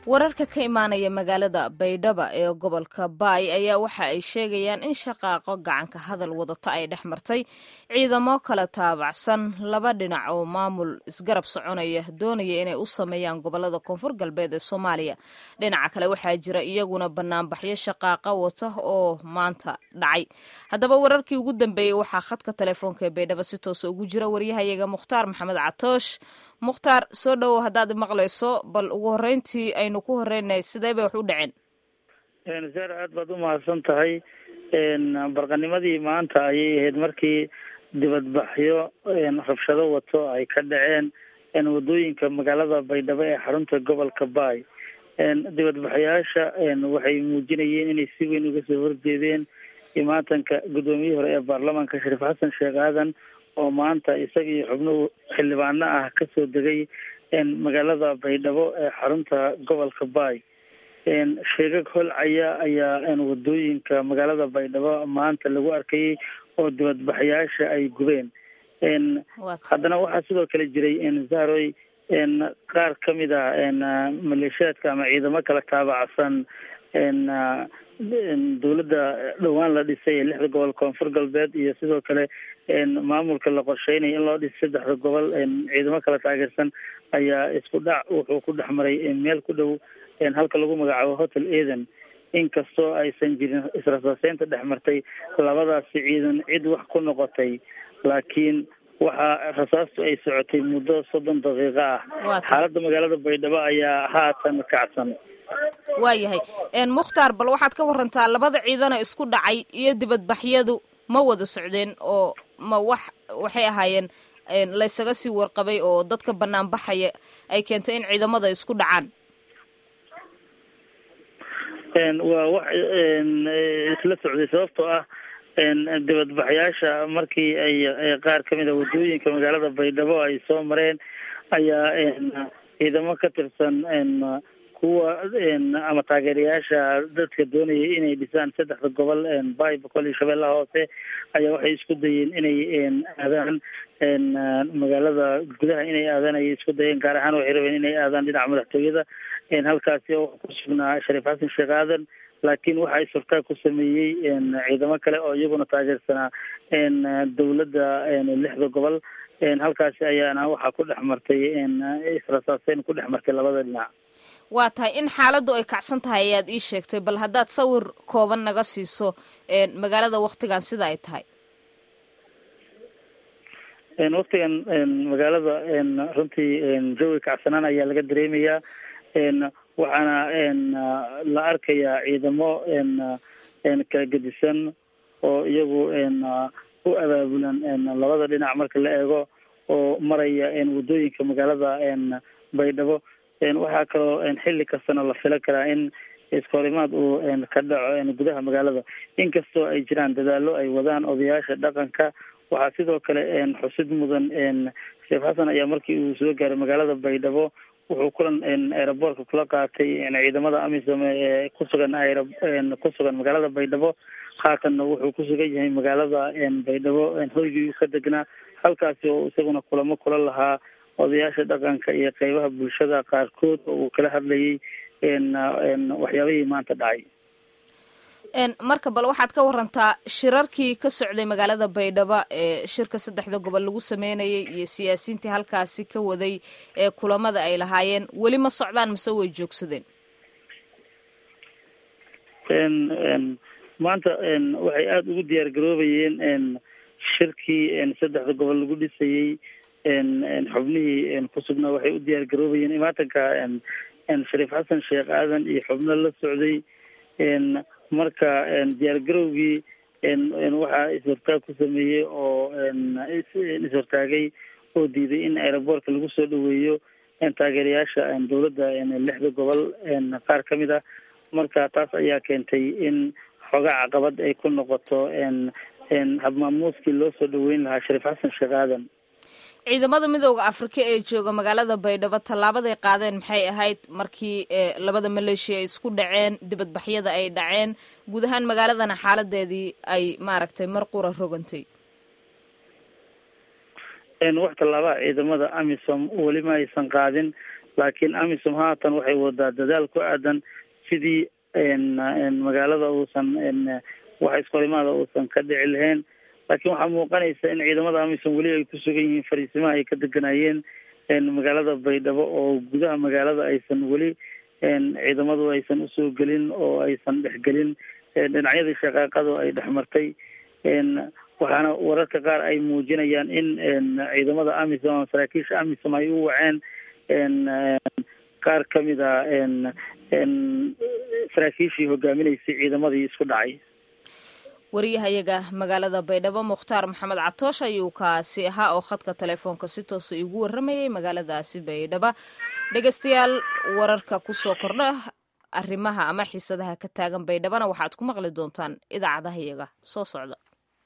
wararka ka imaanaya magaalada baydhaba ee gobolka baay ayaa waxa ay sheegayaan in shaqaaqo gacanka hadal wadata ay dhex martay ciidamo kala taabacsan laba dhinac oo maamul isgarab soconaya doonaya inay u sameeyaan gobolada koonfur galbeed ee soomaaliya dhinaca kale waxaa jira iyaguna banaanbaxyo shaqaaqa wata oo maanta dhacay haddaba wararkii ugu dambeeyey waxaa khadka telefoonka ee baydhaba si toosa ugu jira waryahayaga mukhtaar maxamed catoosh mukhtaar soo dhowow haddaad maqlayso bal ugu horreyntii aynu ku horreynay sidee bay wax u dhaceen saar aad baad u mahadsan tahay barqanimadii maanta ayay ahayd markii dibadbaxyo rabshado wato ay ka dhaceen wadooyinka magaalada baydhabo ee xarunta gobolka baay dibadbaxyaasha waxay muujinayeen inay si weyn uga soo horjeedeen imaatanka guddoomiyihii hore ee baarlamaanka shariif xasan sheekh aadan oo maanta isaga iyo xubnuhu xildhibaano ah kasoo degay magaalada baydhabo ee xarunta gobolka baay sheegag holcaya ayaa wadooyinka magaalada baydhabo maanta lagu arkayay oo dibadbaxyaasha ay gubeen haddana waxaa sidoo kale jiray zahroy qaar kamid ah maleeshiyaadka ama ciidamo kala taabacsan dowladda dhowaan la dhisay ee lixda gobol koonfur galbeed iyo sidoo kale maamulka la qorsheynaya in loo dhiso saddexda gobol ciidamo kala taageersan ayaa isku dhac wuxuu ku dhex maray meel ku dhow halka lagu magacaabo hotel eden inkastoo aysan jirin israsaaseynta dhex martay labadaasi ciidan cid wax ku noqotay laakiin waxaa rasaastu ay socotay muddo soddon daqiiqo ah xaaladda magaalada baydhabo ayaa haatan kacsan waayahay mukhtaar bal waxaad ka warantaa labada ciidana isku dhacay iyo dibadbaxyadu ma wada socdeen oo ma wax waxay ahaayeen laysaga sii warqabay oo dadka banaanbaxaya ay keentay in ciidamada isku dhacaan waa wax isla socday sababtoo ah dibadbaxyaasha markii ay qaar kamid a wadooyinka magaalada baydhabo ay soo mareen ayaa ciidamo ka tirsan kuwa ama taageerayaasha dadka doonayay inay dhisaan saddexda gobol bay boqol iyo shabeellaha hoose ayaa waxay isku dayeen inay aadaan magaalada gudaha inay aadaan ayay isku dayeen gaar ahaan waxay rabeen inay aadaan dhinaca madaxtooyada halkaasi oo ku sugnaa shariif xasan sheekh aadan laakiin waxa ay surtaa ku sameeyey ciidamo kale oo iyaguna taageersanaa dowladda lixda gobol halkaasi ayaana waxaa ku dhex martay israsaaseyn ku dhex martay labada dhinac waa tahay in xaaladdu ay kacsan tahay ayaad ii sheegtay bal haddaad sawir kooban naga siiso magaalada waktigan sida ay tahay waktigan magaalada runtii jawi kacsanaan ayaa laga dareemayaa waxaana la arkayaa ciidamo kala gedisan oo iyagu u abaabulan labada dhinac marka la eego oo maraya wadooyinka magaalada baydhabo waxaa kaloo xilli kastana la fila karaa in iskahorimaad uu ka dhaco gudaha magaalada inkastoo ay jiraan dadaalo ay wadaan odayaasha dhaqanka waxaa sidoo kale xusid mudan sheekh xasan ayaa markii uu soo gaaray magaalada baydhabo wuxuu kulan aeroboortka kula qaatay ciidamada amisom ee kusugan kusugan magaalada baydhabo haatanna wuxuu kusugan yahay magaalada baydhabo hoygii ka degnaa halkaasi oo isaguna kulamo kula lahaa odayaasha dhaqanka iyo qeybaha bulshada qaarkood oo uu kala hadlayay waxyaabihii maanta dhacay marka bal waxaad ka warantaa shirarkii ka socday magaalada baydhabo ee shirka saddexda gobol lagu sameynayay iyo siyaasiyiintii halkaasi ka waday ee kulamada ay lahaayeen weli ma socdaan mase way joogsadeen maanta waxay aada ugu diyaar garoobayeen shirkii saddexda gobol lagu dhisayey xubnihii kusugnaa waxay u diyaar garoobayeen imaatanka shariif xasan sheekh aadan iyo xubno la socday marka diyaar garowgii waxaa is-hortaag ku sameeyey oo is-hortaagay oo diiday in aeroboortka lagu soo dhaweeyo taageerayaasha dowladda lixda gobol qaar ka mid ah marka taas ayaa keentay in xoogaa caqabad ay ku noqoto habmaamuuskii loo soo dhaweyn lahaa shariif xasan sheekh aadan ciidamada midooda afrika ee jooga magaalada baydhabo tallaabaday qaadeen maxay ahayd markii labada maleeshiya ay isku dhaceen dibadbaxyada ay dhaceen guud ahaan magaaladana xaaladeedii ay maaragtay mar qura rogantay wax tallaabaha ciidamada amisom weli ma aysan qaadin laakiin amisom haatan waxay wadaa dadaal ku aadan sidii magaalada uusan wax iskorimaada uusan ka dhici lahayn laakiin waxaa muuqanaysa in ciidamada amisom weli ay ku sugan yihiin fariisimaha ay ka deganayeen magaalada baydhabo oo gudaha magaalada aysan weli ciidamadu aysan usoo gelin oo aysan dhexgelin dhinacyadii shaqaaqadu ay dhexmartay waxaana wararka qaar ay muujinayaan in ciidamada amisom ama saraakiisha amisom ay u waceen qaar kamid a saraakiishii hogaaminaysay ciidamadii isku dhacay wariyahayaga magaalada baydhabo mukhtaar maxamed catoosh ayuu kaasi ahaa oo khadka telefoonka si toosa igu warramayay magaaladaasi baydhaba dhegeystayaal wararka kusoo kordha arrimaha ama xiisadaha ka taagan baydhabana waxaad ku maqli doontaan idaacadahayaga soo socda